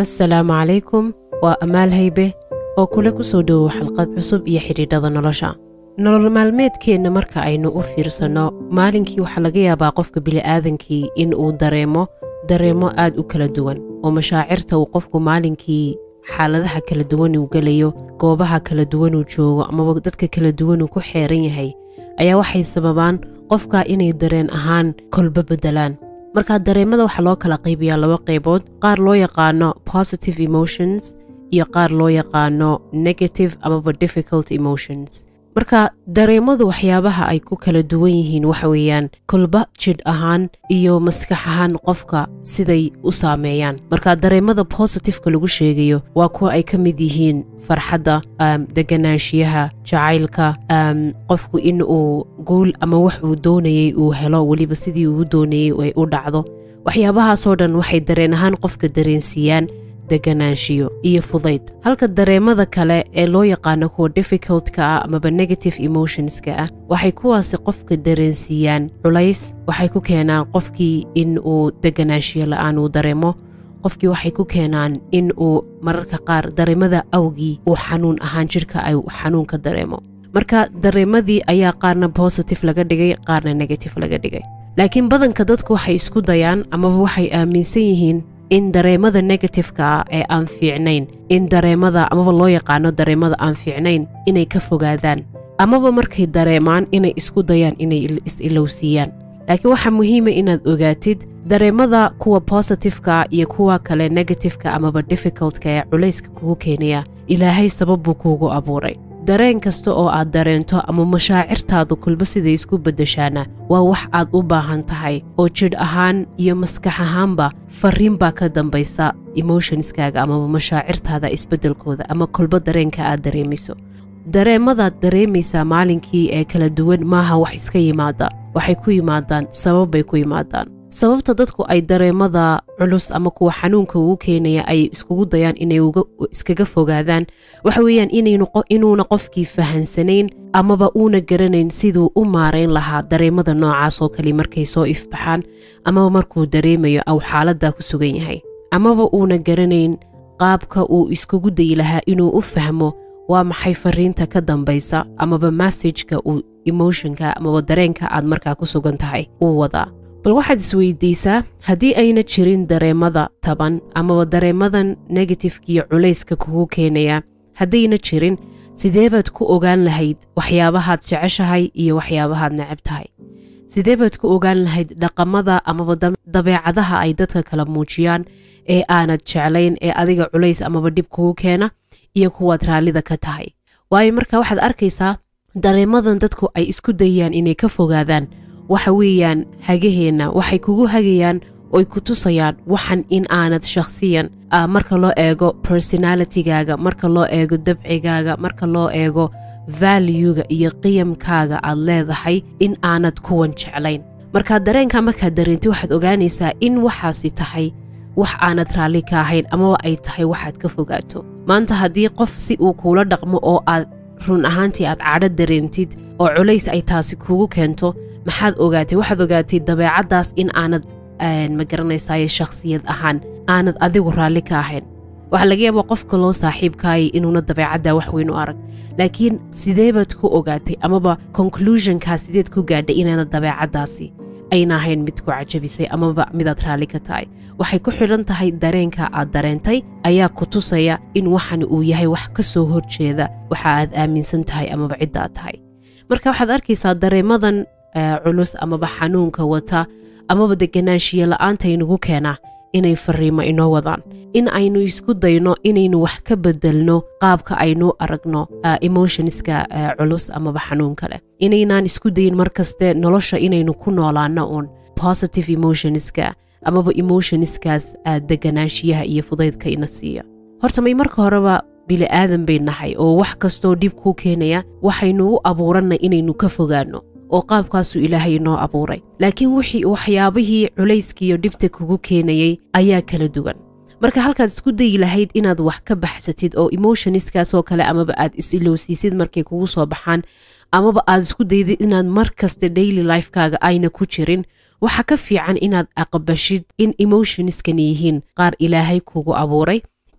assalaamu calaykum waa amaal haybe oo kule ku soo dhowow xalqad cusub iyo xidhiidhada nolosha nolol maalmeedkeenna marka aynu u fiirsanno maalinkii waxaa laga yaabaa qofka bili'aadankii in uu dareemo dareemo aad u kala duwan oo mashaacirta uu qofku maalinkii xaaladaha kala duwan uu gelayo goobaha kala duwan uu joogo amaba dadka kala duwan uu ku xeeran yahay ayaa waxay sababaan qofka inay dareen ahaan kolba beddelaan marka dareemada waxaa loo kala qaybiyaa laba qaybood qaar loo yaqaano positive emotions iyo qaar loo yaqaano negative amaba difficult emotions marka dareemadu waxyaabaha ay ku kala duwan yihiin waxa weeyaan kolba jidh ahaan iyo maskax ahaan qofka siday u saameeyaan marka dareemada positifeka lagu sheegayo waa kuwa ay ka mid yihiin farxadda deganaanshiyaha jacaylka qofku in uu guul ama wax uu doonayey uu helo weliba sidii uu doonayey ay u dhacdo waxyaabahaasoo dhan waxay dareen ahaan qofka dareensiiyaan deganaanshiyo iyo fudayd halka dareemada kale ee loo yaqaano kuwa difficultka ah amaba negative emotionska ah waxay kuwaasi qofka dareensiiyaan culays waxay ku keenaan qofkii in uu deganaanshiyo la'aan uu dareemo qofkii waxay ku keenaan in uu mararka qaar dareemada awgii uu xanuun ahaan jidhka ay xanuun ka dareemo marka dareemadii ayaa qaarna positive laga dhigay qaarna negative laga dhigay laakiin badanka dadku waxay isku dayaan amaba waxay aaminsan yihiin in dareemada negatifeka ah ee aan fiicnayn in dareemada amaba loo yaqaano dareemada aan fiicnayn inay ka fogaadaan amaba markay dareemaan inay isku dayaan inay is-ilowsiiyaan laakiin waxaa muhiima inaad ogaatid dareemada kuwa positifeka iyo kuwa kale negatifeka amaba difficultka ee culayska kugu keenaya ilaahay sabab buu kuugu abuuray dareen kasta oo aad dareento ama mashaacirtaadu kulba siday isku beddeshaana waa wax aad u baahan tahay oo jidh ahaan iyo maskax ahaanba fariin baa ka dambaysa emotionskaaga amaba mashaacirtaada isbeddelkooda ama kolba dareenka aad dareemayso dareemadaad dareemaysaa maalinkii ee kala duwan maaha wax iska yimaada waxay ku yimaadaan sabab bay ku yimaadaan sababta dadku ay dareemada culus ama kuwa xanuunka ugu keenaya ay iskugu dayaan inay iskaga fogaadaan waxa weeyaan inuuna qofkii fahansanayn amaba uuna garanayn siduu u maarayn lahaa dareemada noocaas oo kale markay soo ifbaxaan amaba markuu dareemayo aw xaaladdaa ku sugan yahay amaba uuna garanayn qaabka uu iskugu dayi lahaa inuu u fahmo waa maxay fariinta ka dambaysa amaba massajka uu emotionka amaba dareenka aad markaa ku sugan tahay uu wadaa bal waxaad isweydiisaa haddii ayna jirin dareemada taban amaba dareemadan negatifkiiyo culayska kugu keenaya haddayna jirin sidee baad ku ogaan lahayd waxyaabahaad jeceshahay iyo waxyaabahaad necab tahay sidee baad ku ogaan lahayd dhaqamada amaba dabeecadaha ay dadka kala muujiyaan ee aanad jeclayn ee adiga culays amaba dhib kugu keena iyo kuwaad raallida ka tahay waayo marka waxaad arkaysaa dareemadan dadku ay isku dayaan inay ka fogaadaan waxa weeyaan hagaheenna waxay kugu hagayaan oy ku tusayaan waxan in aanad shakhsiyan marka loo eego personalitigaaga marka loo eego dabcigaaga marka loo eego valuega iyo qiyamkaaga aad leedahay in aanad kuwan jeclayn markaa dareenka markaad dareenti waxaad ogaanaysaa in waxaasi tahay wax aanad raalli ka ahayn amaba ay tahay waxaad ka fogaato maanta haddii qof si uu kuula dhaqmo oo aad run ahaantii aad cadho dareentid oo culays ay taasi kugu keento maxaad ogaatay waxaad ogaatay dabeecaddaas in aanad ma garanaysaye shakhsiyad ahaan aanad adigu raalli ka ahayn waxaa laga yaabaa qofka loo saaxiibkaayay inuuna dabeecaddaa wax weyn u arag laakiin sidee baad ku ogaatay amaba conclusionkaa sideed ku gaadhay inaanad dabeecaddaasi ayna ahayn mid ku cajabisay amaba midaad raalli ka tahay waxay ku xidhan tahay dareenka aad dareentay ayaa ku tusaya in waxani uu yahay wax ka soo horjeeda waxa aad aaminsan tahay amaba cidda aad tahay marka waxaad arkaysaa dareemadan culus amaba xanuunka wata amaba deganaanshiya la'aanta inagu keenaa inay fariimo inoo wadaan in aynu isku dayno inaynu wax ka bedelno qaabka aynu aragno emotionska culus amaba xanuunka leh inaynaan isku dayin mar kaste nolosha inaynu ku noolaano uun positive emotionska amaba emotionskaas deganaanshiyaha iyo fudaydka ina siiya horta may marka horeba bili'aadan bay nahay oo wax kastoo dhib kuu keenaya waxaynu u abuurannay inaynu ka fogaanno oo qaabkaasuu ilaahay inoo abuuray laakiin wixii waxyaabihii culayskiiyo dhibta kugu keenayey ayaa kala duwan marka halkaad isku dayi lahayd inaad wax ka baxsatid oo emotionskaasoo kale amaba aad is-ilowsiisid markay kugu soo baxaan amaba aad isku daydid inaad mar kasta daily lifekaaga ayna ku jirin waxa ka fiican inaad aqbashid in emotionskani yihiin qaar ilaahay kugu abuuray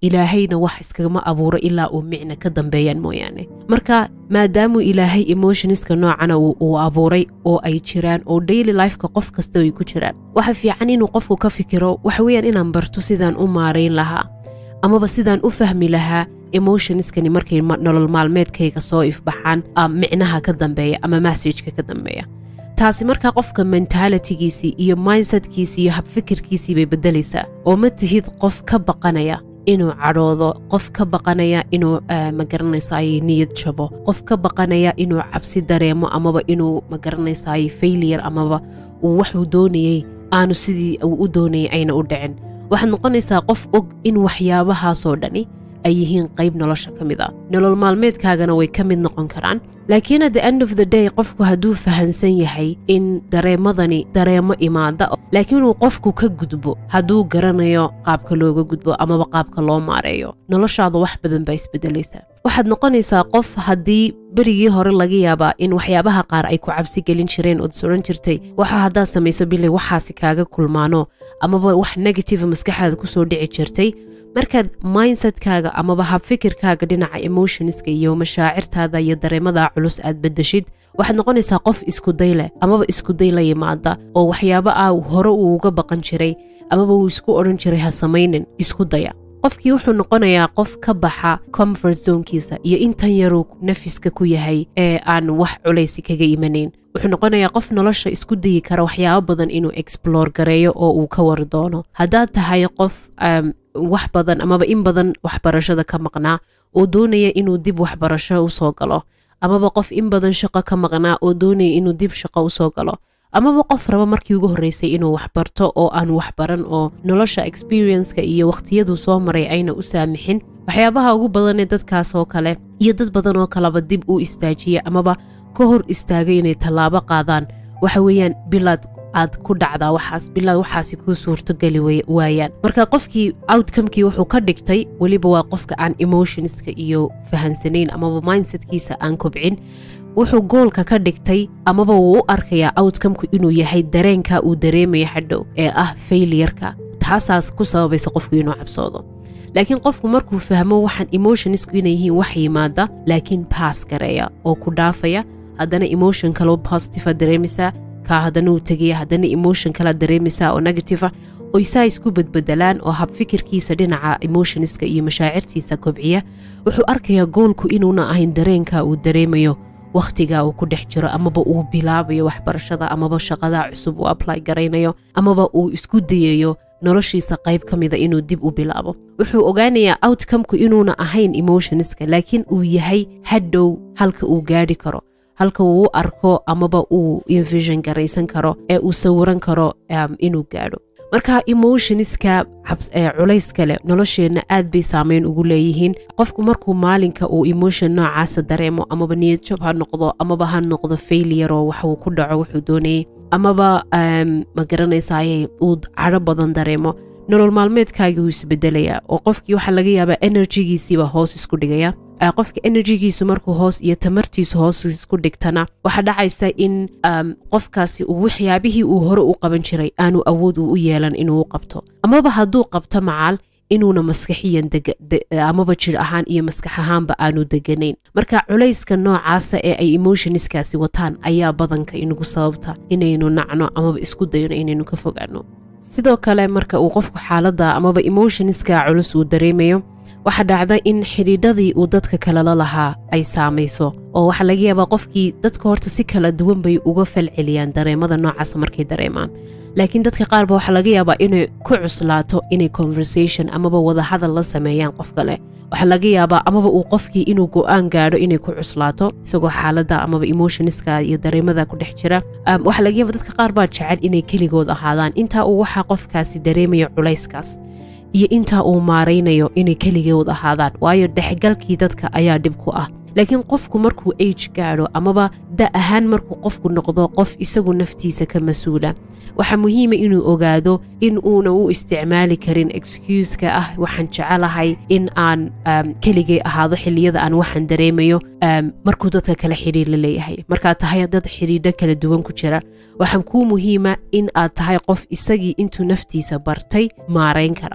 ilaahayna wax iskagama abuuro ilaa uu micna ka dambeeyaan mooyaane marka maadaamuu ilaahay emotionska noocana uu abuuray oo ay jiraan oo daily lifeka qof kasta ay ku jiraan waxa fiican inuu qofku ka fikiro waxa weeyaan inaan barto sidaan u maarayn lahaa amaba sidaan u fahmi lahaa emotionskani markay nolol maalmeedkayga soo ifbaxaan micnaha ka dambeeya ama massajka ka dambeeya taasi markaa qofka mentaalitigiisii iyo mindsetkiisii iyo habfikirkiisii bay beddelaysaa oo ma tihid qof ka baqanaya inuu cadhoodo qof ka baqanaya inuu magaranaysaay niyad jabo qof ka baqanaya inuu cabsi dareemo amaba inuu magaranaysaay failure amaba uu waxuu doonayey aanu sidii uu u doonayay ayna u dhicin waxaad noqonaysaa qof og in waxyaabahaasoo dhani ay yihiin qayb nolosha ka mid a nolol maalmeedkaagana way ka mid noqon karaan laakiin at the end of the day qofku hadduu fahansan yahay in dareemadani dareemo imaada laakiin uu qofku ka gudbo hadduu garanayo qaabka looga gudbo amaba qaabka loo maareeyo noloshaada wax badan baa isbedelaysaa waxaad noqonaysaa qof haddii berigii hore laga yaabaa in waxyaabaha qaar ay ku cabsi gelin jireen ood is odhan jirtay waxa haddaad samayso bilay waxaasi kaaga kulmaano amaba wax negative maskaxaada kusoo dhici jirtay markaad mindsetkaaga amaba habfikirkaaga dhinaca emotionska iyo mashaacirtaada iyo dareemada culus aad bedeshid waxaad noqonaysaa qof iskuday leh amaba iskuday la yimaada oo waxyaabo ah hore uu uga baqan jiray amaba uu isku odhan jiray ha samaynin isku daya qofkii wuxuu noqonayaa qof ka baxa comfort zonekiisa iyo intan yaruu nafiska ku yahay ee aan wax culaysi kaga imanayn wuxuu noqonayaa qof nolosha isku dayi kara waxyaabo badan inuu explore gareeyo oo uu ka war doono haddaad tahay qof wax badan amaba in badan waxbarashada ka maqnaa oo doonaya inuu dib waxbarasho usoo galo amaba qof in badan shaqo ka maqnaa oo doonaya inuu dib shaqo usoo galo amaba qof raba markii ugu horreysay inuu waxbarto oo aan waxbaran oo nolosha experienceka iyo wakhtiyaduu soo maray ayna u saamixin waxyaabaha ugu badanee dadkaas oo kale iyo dad badan oo kaleba dib u istaajiya amaba ka hor istaagay inay tallaabo qaadaan waxa weeyaan bilaad aad ku dhacdaa waxaas bilaad waxaasi kuu suurtogeli waayaan marka qofkii outcomekii wuxuu ka dhigtay weliba waa qofka aan emotionska iyo fahansanayn amaba mindsetkiisa aan kobcin wuxuu goolka ka dhigtay amaba wuu u arkayaa outcomeku inuu yahay dareenka uu dareemaya hadhow ee ah failiyarka taasaas ku sababaysa qofku inuu cabsoodo laakiin qofku markuu fahmo waxaan emotionsku inay yihiin wax yimaada laakiin baas gareeya oo ku dhaafaya haddana emotion kaloo positive dareemaysaa kaa haddana uu tegaya haddana emotion kala dareemaysaa oo negative oy saa isku bedbedelaan oo habfikirkiisa dhinaca emotionska iyo mashaacirtiisa kobciya wuxuu arkayaa goolku inuuna ahayn dareenka uu dareemayo wakhtiga uu ku dhex jiro amaba uu bilaabayo waxbarashada amaba shaqada cusub uu apply garaynayo amaba uu isku dayayo noloshiisa qayb ka mida inuu dib u bilaabo wuxuu ogaanayaa outcomeku inuuna ahayn emotionska laakiin uu yahay hadhow halka uu gaadhi karo halka uu u arko amaba uu invision garaysan karo ee uu sawiran karo inuu gaadho marka emotionska culayska leh nolosheenna aad bay saameyn ugu leeyihiin qofku markuu maalinka uu emotion noocaasa dareemo amaba niyadjab ha noqdo amaba ha noqdo failure oo waxuu ku dhaco wuxuu doonayay amaba ma garanaysaay uu cadho badan dareemo nolol maalmeedkaagii wuu isbedelayaa oo qofkii waxaa laga yaabaa enerjigiisiiba hoos isku dhigaya qofka enerjigiisu markuu hoos iyo tamartiisu hoos isku dhigtana waxaa dhacaysa in qofkaasi waxyaabihii uu hore u qaban jiray aanu awood uu u yeelan inuu u qabto amaba hadduu qabto macaal inuuna maskaxiyan amaba jir ahaan iyo maskax ahaanba aanu deganayn marka culayska noocaasa ee ay emotionskaasi wataan ayaa badanka inagu sababta inaynu nacno amaba isku dayno inaynu ka fogaano sidoo kale marka uu qofku xaaladda amaba emotionska culus uu dareemayo waxaa dhacda in xidhiidhadii uu dadka kalela lahaa ay saamayso oo waxaa laga yaabaa qofkii dadka horta si kala duwan bay uga falceliyaan dareemada noocaasa markay dareemaan laakiin dadka qaarba waxaa laga yaabaa inay ku cuslaato inay conversation amaba wadahadal la sameeyaan qof kale waxaa laga yaabaa amaba uu qofkii inuu go'aan gaadho inay ku cuslaato isagoo xaaladda amaba emotionska iyo dareemada ku dhex jira waxaa laga yaaba dadka qaar baa jecel inay keligood ahaadaan intaa uu waxaa qofkaasi dareemayo culayskaas iyo intaa uu maaraynayo inay keligood ahaadaan waayo dhexgalkii dadka ayaa dhib ku ah laakiin qofku markuu age gaadho amaba da ahaan markuu qofku noqdo qof isagu naftiisa ka mas-uula waxaa muhiima inuu ogaado in uuna u isticmaali karin excuuska ah waxaan jecelahay in aan keligay ahaado xilliyada aan waxaan dareemayo markuu dadka kale xidhiir la leeyahay markaad tahay dad xidhiidho kala duwan ku jira waxaa kuu muhiima in aad tahay qof isagii intuu naftiisa bartay maarayn kara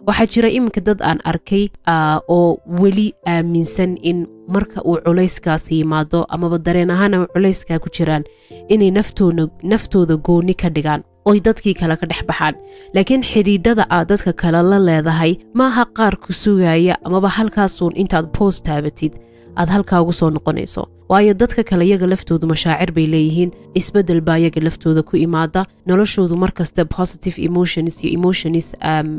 waxaa jira iminka dad aan arkay oo weli aaminsan in marka uu culayskaasi yimaado amaba dareen ahaana culayskaa ku jiraan inay naftooda gooni ka dhigaan oy dadkii kale ka dhex baxaan laakiin xidhiidhada aad dadka kale la leedahay maaha qaar ku sugaya amaba halkaasuun intaad boos taabatid aad halkaa ugu soo noqonayso waayo dadka kale iyaga laftoodu mashaacir bay leeyihiin isbeddel baa iyaga laftooda ku imaada noloshoodu markasta positive emotions iyo emotions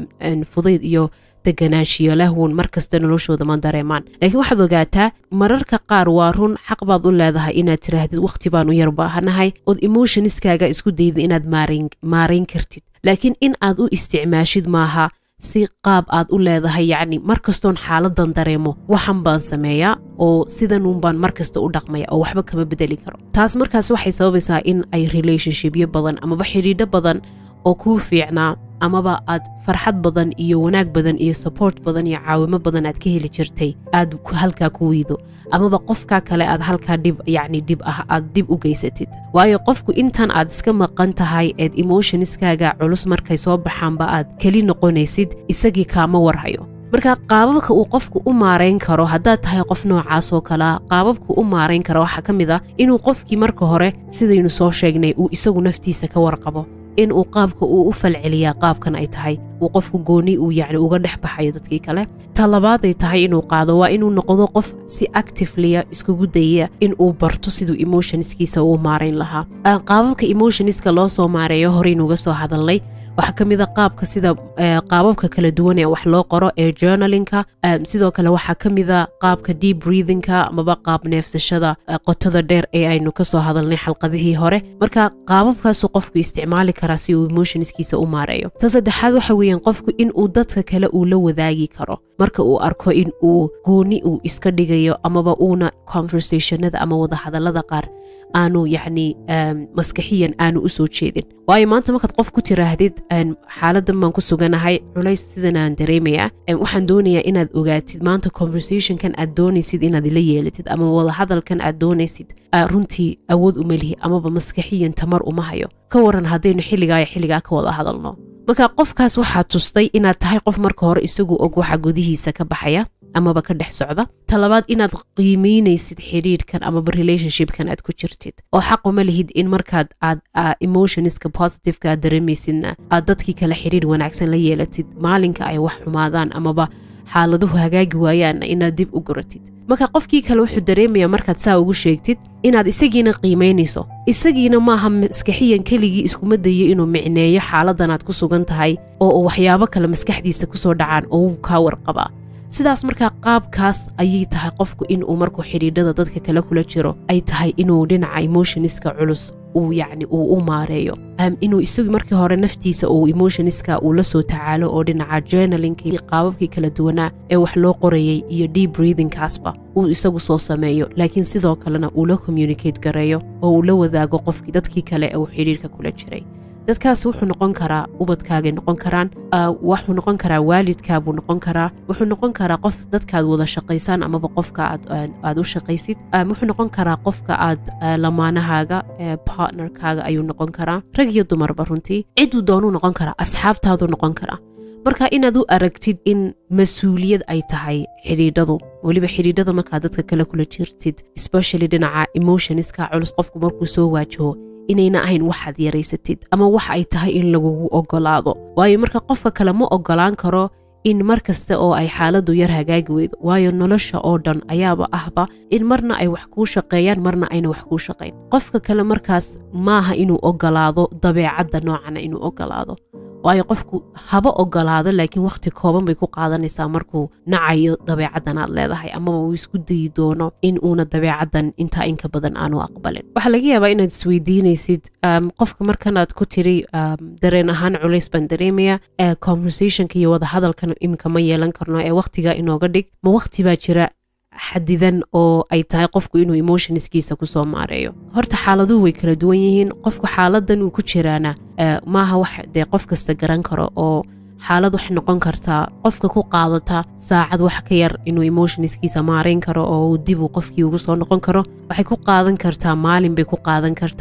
fudayd iyo deganaanshiyo lahwun markasta noloshooda ma dareemaan laakiin waxaad ogaataa mararka qaar waa run xaq baad u leedahay inaad tiraahdid wakhti baan u yar baahanahay ood emotionskaaga isku dayda inaad maarayn kartid laakiin in aad u isticmaashid maaha si qaab aad u leedahay yacni markastoon xaaladan dareemo waxan baan sameeyaa oo sidanuunbaan markasta u dhaqmaya oo waxba kama bedeli karo taas markaas waxay sababaysaa in ay relationshipyo badan amaba xidhiidho badan oo kuu fiicnaa amaba aad farxad badan iyo wanaag badan iyo support badan iyo caawimo badan aad ka heli jirtay aad halkaa ku wiido amaba qofkaa kale aad halkaa dhib yacni dhib ah aad dib u geysatid waayo qofku intan aad iska maqan tahay eed emotionskaaga culus markay soo baxaanba aad keli noqonaysid isagii kaama warhayo marka qaababka uu qofku u maarayn karo haddaad tahay qof noocaas oo kalea qaababku u maarayn karo waxaa ka mid ah inuu qofkii marka hore sidaynu soo sheegnay uu isagu naftiisa ka warqabo in uu qaabka uu u falceliyaa qaabkan ay tahay uu qofku gooni uu yacni uga dhex baxayo dadkii kale ta labaaday tahay inuu qaado waa inuu noqdo qof si activeliya iskugu dayaya in uu barto siduu emotionskiisa uu maarayn lahaa qaababka emotionska loo soo maareeyo horeynuuga soo hadalnay waxaa ka mid a qaabka sida qaababka kala duwan ee wax loo qoro ee journalinka sidoo kale waxaa ka mid a qaabka deep breathingka amaba qaab neefsashada qotada dheer ee aynu ka soo hadalnay xalqadihii hore marka qaababkaasuu qofku isticmaali karaa si uu emotionskiisa u maareeyo ta saddexaad waxa weeyaan qofku in uu dadka kale uu la wadaagi karo marka uu arko in uu gooni uu iska dhigayo amaba uuna conversationada ama wadahadallada qaar aanu yacni maskaxiyan aanu u soo jeedin waayo maanta markaad qof ku tiraahdid xaaladan baan ku suganahay culays sidan aan dareemayaa waxaan doonayaa inaad ogaatid maanta conversationkan aad doonaysid inaad ila yeelatid ama wadahadalkan aad doonaysid runtii awood uma lihi amaba maskaxiyan tamar uma hayo ka waran haddaynu xilligaa iyo xilligaa ka wada hadalno marka qofkaas waxaa tustay inaad tahay qof marka hore isagu og waxa gudihiisa ka baxaya amaba ka dhex socda ta labaad inaad qiimaynaysid xidhiidhkan amaba relationshipkan aad ku jirtid oo xaquma lihid in markaad aad emotionska positiveka aad dareemaysidna aad dadkii kale xidhiidh wanaagsan la yeelatid maalinka ay wax xumaadaan amaba xaaladuhu hagaagi waayaanna inaad dib u guratid marka qofkii kale wuxuu dareemayaa markaad saa ugu sheegtid inaad isagiina qiimaynayso isagiina maaha maskaxiyan keligii iskuma dayo inuu micneeyo xaaladan aad ku sugan tahay oo waxyaabo kale maskaxdiisa kusoo dhacaan oo wuu kaa warqabaa sidaas markaa qaabkaas ayay tahay qofku inuu markuu xidhiidhada dadka kale kula jiro ay tahay inuu dhinaca emotionska culus uu yacni uu u maareeyo inuu isagu markii hore naftiisa uu emotionska uu la soo tacaalo oo dhinaca journalinka iyo qaababkii kala duwanaa ee wax loo qorayay iyo deep breathingkaasba uu isagu soo sameeyo laakiin sidoo kalena uu la communicate gareeyo oo uu la wadaago qofkii dadkii kale ee uu xidhiidhka kula jiray dadkaas wuxuu noqon karaa ubadkaagay noqon karaan wuxuu noqon karaa waalidkaabuu noqon karaa wuxuu noqon karaa qof dadkaad wada shaqaysaan amaba qofka aad u shaqaysid wuxuu noqon karaa qofka aad lamaanahaaga partnerkaaga ayuu noqon karaa rag iyo dumarba runtii ciduu doonuu noqon karaa asxaabtaaduu noqon karaa marka inaad u aragtid in mas-uuliyad ay tahay xidhiidhadu weliba xidhiidhada markaad dadka kale kula jirtid especially dhinaca emotionska culus qofku markuu soo waajaho inayna ahayn waxaad yaraysatid ama waxa ay tahay in lagugu ogolaado waayo marka qofka kale ma ogolaan karo in mar kasta oo ay xaaladdu yar hagaagi weydo waayo nolosha oo dhan ayaaba ahba in marna ay wax kuu shaqeeyaan marna ayna wax kuu shaqayn qofka kale markaas maaha inuu ogolaado dabeecadda noocana inuu ogolaado waayo qofku haba ogolaado laakiin wakhti kooban bay ku qaadanaysaa markuu nacayo dabeecaddan aad leedahay amaba uu isku dayi doono in uuna dabeecaddan intaa inka badan aanu aqbalin waxaa laga yaabaa inaad isweydiinaysid qofka markanaad ku tiri dareen ahaan culays baan dareemaya conversationka iyo wadahadalkan iminka ma yeelan karno ee wakhtigaa inooga dhig ma wakhti baa jira xadidan oo ay tahay qofku inuu emotionskiisa kusoo maareeyo horta xaaladuhu way kala duwan yihiin qofku xaaladan uu ku jiraana maaha wax dee qof kasta garan karo oo xaalad waxay noqon kartaa qofka ku qaadata saacad wax ka yar inuu emotionskiisa maarayn karo oo dib uu qofkii ugu soo noqon karo waxay ku qaadan kartaa maalin bay ku qaadan kartaa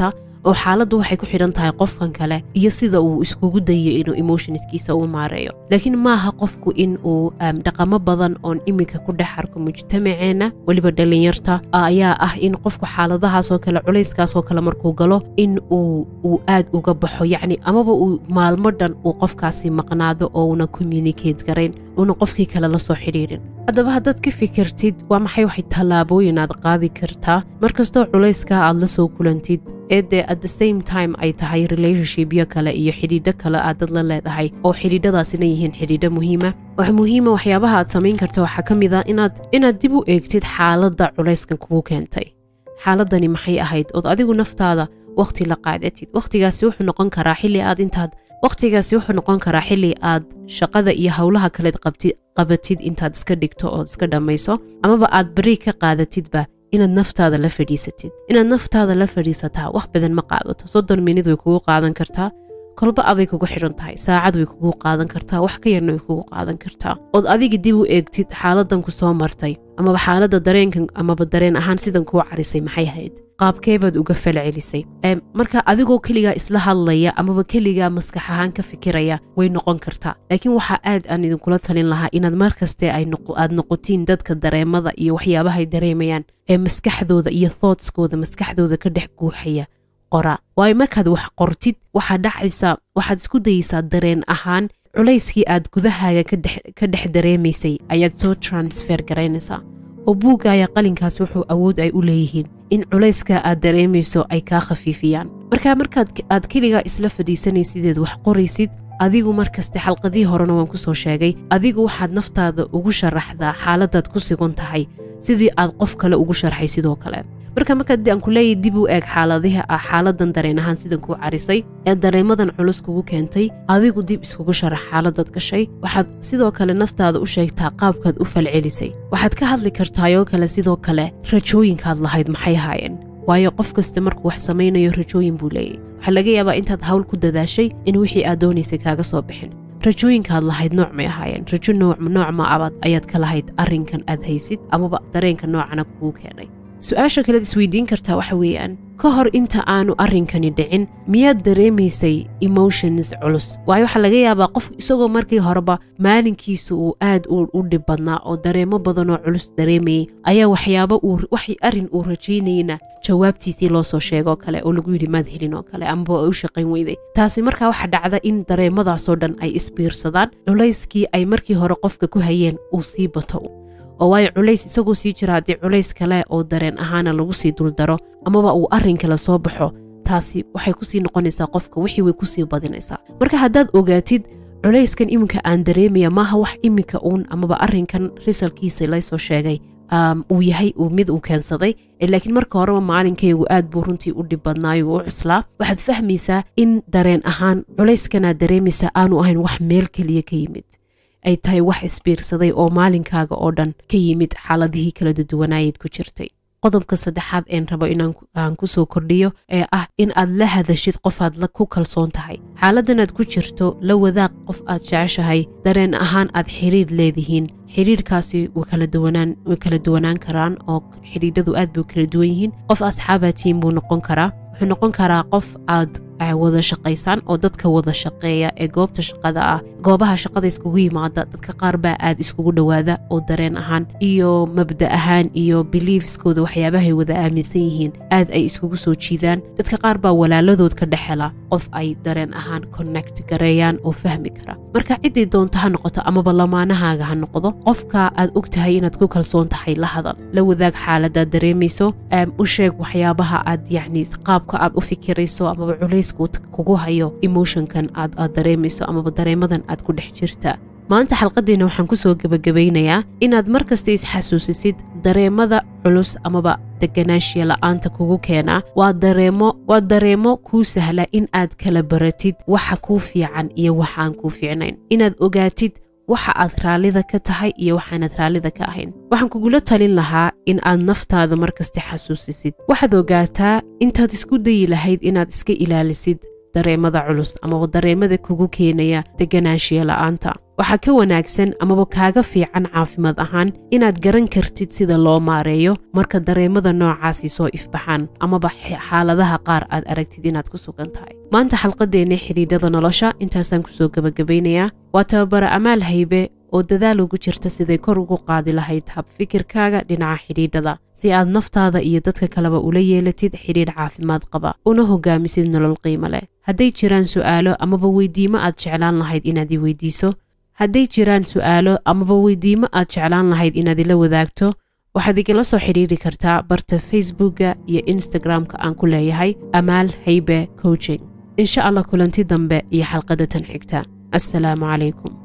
oo xaaladdu waxay ku xidhan tahay qofkan kale iyo sida uu iskugu dayo inuu emotionskiisa u maareeyo laakiin maaha qofku in uu dhaqamo badan oon iminka ku dhex arko mujtamaceenna weliba dhallinyarta ayaa ah in qofku xaaladahaasoo kale culayskaasoo kale markuu galo in uu uu aad uga baxo yacni amaba uu maalmo dhan uu qofkaasi maqnaado oo una communicate garayn una qofkii kale la soo xidhiidhin haddaba haddaad ka fikirtid waa maxay waxay tallaabooyin aad qaadi kartaa mar kastoo culayskaa aad la soo kulantid ee dee at the same time ay tahay relationshipyo kale iyo xidhiidho kale aad dad la leedahay oo xidhiidhadaasina yihiin xidhiidho muhiima wax muhiima waxyaabaha aad samayn karta waxaa ka mid a inaad inaad dib u eegtid xaaladda culayskan kugu keentay xaaladani maxay ahayd ood adigu naftaada wakhti la qaadatid wakhtigaasi wuxuu noqon karaa xilli aad intaad wakhtigaasi wuxuu noqon karaa xilli aad shaqada iyo howlaha kaleed qabatid intaad iska dhigto ood iska dhammayso amaba aad bari ka qaadatidba inaad naftaada la fadhiisatid inaad naftaada la fadhiisataa wax badan ma qaadato soddon minid way kugu qaadan kartaa kolba aday kugu xidhan tahay saacad way kugu qaadan kartaa wax ka yarna way kugu qaadan kartaa ood adiga dib u eegtid xaaladan ku soo martay amaba xaaladda dareenkan amaba dareen ahaan sidan kuu carisay maxay ahayd qaabkeebaad uga falcelisay marka adigoo keligaa isla hadlaya amaba keligaa maskax ahaan ka fikiraya way noqon kartaa laakiin waxaa aad aan idinkula talin lahaa inaad mar kaste aad noqotiin dadka dareemada iyo waxyaabahay dareemayaan ee maskaxdooda iyo thoughtskooda maskaxdooda ka dhex guuxaya qora waayo markaad wax qortid waxaa dhacaysaa waxaad isku dayeysaa dareen ahaan culayskii aad gudahaaga ka dhex dareemaysay ayaad soo transfer garaynaysaa oo buuggaaya qalinkaas wuxuu awood ay u leeyihiin in culayska aad dareemayso ay kaa khafiifiyaan marka markaad aad keligaa isla fadhiisanaysideed wax qoraysid adigu markaste xalqadii horena waan ku soo sheegay adigu waxaad naftaada ugu sharaxdaa xaaladaad ku sigon tahay sidii aad qof kale ugu sharxay sidoo kale marka markaad aan ku leeyahy dib u eeg xaaladiha ah xaaladan dareen ahaan sidan kuu carisay ee dareemadan culus kugu keentay adigu dib iskugu sharax xaaladaad gashay waxaad sidoo kale naftaada u sheegtaa qaabkaad u falcelisay waxaad ka hadli kartaayoo kale sidoo kale rajooyinkaad lahayd maxay ahaayeen waayo qof kasta markuu wax samaynayo rajooyin buu leeyahy waxaa laga yaabaa intaad hawl ku dadaashay in wixii aad doonaysay kaaga soo bixin rajooyinkaad lahayd nooc may ahaayeen rajo nooc ma abaad ayaad ka lahayd arrinkan aad haysid amaba dareenka noocana kugu keenay su-aasha kalead isweydiin kartaa waxa weeyaan ka hor inta aanu arrinkani dhicin miyaad dareemaysay emotions culus waayo waxaa laga yaabaa qof isagoo markii horeba maalinkiisa uu aad u dhib badnaa oo dareemo badanoo culus dareemayay ayaa waxyaaba wax arrin uu rajaynayna jawaabtiisii loo soo sheegoo kale oo lagu yidhi maad helin oo kale amaba u shaqayn weyday taasi markaa waxaa dhacda in dareemadaasoo dhan ay isbiirsadaan culayskii ay markii hore qofka ku hayeen uu sii bato oo waayo culays isagoo sii jira haddii culays kale oo dareen ahaana lagu sii duldaro amaba uu arrin kale soo baxo taasi waxay kusii noqonaysaa qofka wixii way kusii badinaysaa marka haddaad ogaatid culayskan iminka aan dareemaya maaha wax iminka uun amaba arrinkan risalkiisa laysoo sheegay uu yahay mid uu keensaday laakiin marka horeba maalinkaygu aad buu runtii u dhib badnaayo u cuslaa waxaad fahmaysaa in dareen ahaan culayskanaad dareemaysaa aanu ahayn wax meel keliya ka yimid ay tahay wax isbiirsaday oo maalinkaaga oo dhan ka yimid xaaladihii kala duwanaayeed ku jirtay qodobka saddexaad een rabo inaan ku soo kordhiyo ee ah in aad la hadashid qofaad ku kalsoon tahay xaaladanaad ku jirto la wadaaq qof aad jeceshahay dareen ahaan aad xiriir leedihiin xiriirkaasi way kala duwanaan karaan oo xidhiidhadu aad bay kala duwan yihiin qof asxaabatiin buu noqon karaa wuxuu noqon karaa qof aad wada shaqaysaan oo dadka wada shaqeeya ee goobta shaqada ah goobaha shaqada iskugu yimaada dadka qaar baa aad iskugu dhowaada oo dareen ahaan iyo mabda ahaan iyo biliefskooda waxyaabahay wada aaminsan yihiin aad ay iskugu soo jiidaan dadka qaar baa walaaladood ka dhexela qof ay dareen ahaan connect gareeyaan oo fahmi kara marka ciddii doonto ha noqoto amaba lamaanahaaga ha noqdo qofka aad og tahay inaad ku kalsoon tahay la hadal la wadaag xaaladaad dareemayso u sheeg waxyaabaha aad yacni qaabka aad u fikirayso amaba culays kugu hayo emotionkan aad aad dareemayso amaba dareemadan aad ku dhex jirta maanta xalqaddiina waxaan ku soo gebagabeynayaa inaad mar kasta isxasuusisid dareemada culus amaba deganaanshiya la'aanta kugu keenaa waa dareemo waa dareemo kuu sahla in aad kala baratid waxa kuu fiican iyo waxa aan kuu fiicnayn inaad ogaatid waxa aad raallida ka tahay iyo waxaanad raallida ka ahayn waxaan kugula talin lahaa in aad naftaada markasta xasuusisid waxaad ogaataa intaad isku dayi lahayd inaad iska ilaalisid dareemada culus amaba dareemada kugu keenaya deganaanshiya la'aanta waxaa ka wanaagsan amaba kaaga fiican caafimaad ahaan inaad garan kartid sida loo maareeyo marka dareemada noocaasi soo ifbaxaan amaba xaaladaha qaar aad aragtid inaad ku sugan tahay maanta xalqadeenna xidhiidhada nolosha intaasaan kusoo gebagabaynayaa waa tababara amaal haybe oo dadaal ugu jirta siday kor ugu qaadi lahayd hab fikirkaaga dhinaca xidhiidhada si aad naftaada iyo dadka kaleba ula yeelatid xidhiidh caafimaad qaba una hogaamisid nolol qiimo leh hadday jiraan su'aalo amaba weydiimo aad jeclaan lahayd inaad i weydiiso hadday jiraan su'aalo amaba weydiimo aad jeclaan lahayd inaad ila wadaagto waxaad igala soo xidhiiri kartaa barta facebookga iyo instagram-ka aan ku leeyahay amaal haybe coaching insha allah kulanti dambe iyo xalqadda tan xigta assalaamu calaykum